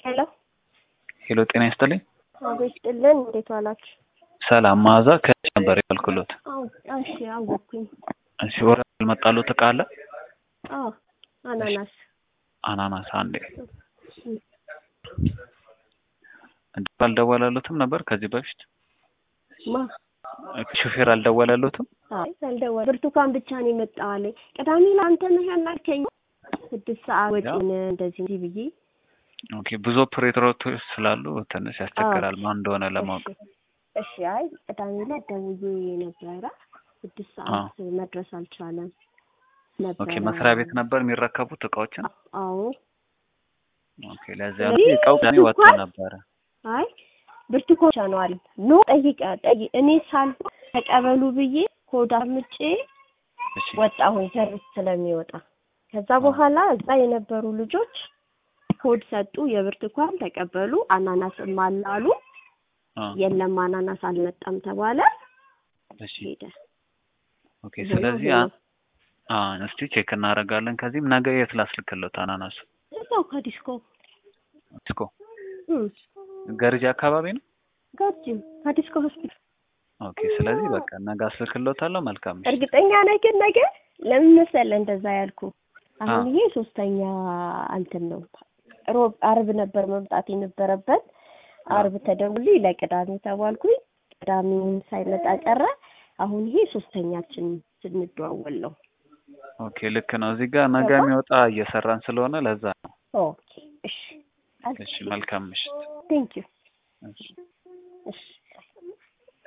ሄሎ ሄሎ፣ ጤና ይስጥልኝ። አቤት ጥልን፣ እንዴት ዋላችሁ? ሰላም መዓዛ ከዚህ ነበር ያልኩሎት። አዎ፣ እሺ፣ አወኩኝ። እሺ፣ ወረ ያልመጣሎት እቃ አለ? አዎ፣ አናናስ አናናስ አንዴ አልደወለሎትም ነበር ከዚህ በፊት ማ ሹፌር አልደወለሎትም? አይ አልደወለ። ብርቱካን ብቻ ነው የመጣው አለኝ። ቅዳሜ ለአንተ ነህ ያናልከኝ ስድስት ሰዓት ወጪን እንደዚህ እንዲህ ብዬ ኦኬ ብዙ ኦፕሬተሮች ስላሉ ትንሽ ያስቸግራል ማን እንደሆነ ለማወቅ። እሺ አይ ቅዳሜ ላይ ደውዬ ነበረ ስድስት ሰዓት መድረስ አልቻለም ነበረ። ኦኬ መስሪያ ቤት ነበር የሚረከቡት እቃዎችን? አዎ ኦኬ ለዚያ ነው እቃው ቅዳሜ ወጥቶ ነበረ። አይ ብርቱካን ነው አለ ኖ ጠይቀ ጠይቅ እኔ ሳልሆን ተቀበሉ ብዬ ኮድ አምጬ እሺ ወጣሁኝ ሰርቪስ ስለሚወጣ ከዛ በኋላ እዛ የነበሩ ልጆች ኮድ ሰጡ። የብርቱካን ተቀበሉ። አናናስም አለ አሉ። አ የለም አናናስ አልመጣም ተባለ። እሺ ሄደ። ኦኬ ስለዚህ አ አ እስቲ ቼክ እናደርጋለን። ከዚህም ነገ የት ላስልክለት አናናሱ? እዛው ከዲስኮ ዲስኮ እም ገርጂ አካባቢ ነው። ጋርጂም ከዲስኮ ሆስፒታል ኦኬ ስለዚህ በቃ ነገ አስልክሎታለሁ። መልካም ምሽት። እርግጠኛ ነህ ግን ነገ ለምን መሰለህ እንደዛ ያልኩ? አሁን አ ይሄ ሶስተኛ እንትን ነው። ሮብ አርብ ነበር መምጣት የነበረበት። አ አርብ ተደውሎልኝ ለቅዳሜ ተባልኩኝ። ቅዳሜውን ሳይመጣ ቀረ። አሁን ይሄ ሶስተኛችን ስንደዋወል ነው። ኦኬ ልክ ነው። እዚህ ጋር ነገ ገባ? የሚወጣ እየሰራን ስለሆነ ለዛ ነው። ኦኬ እሺ እሺ መልካም ምሽት። ቴንክ ዩ እሺ እሺ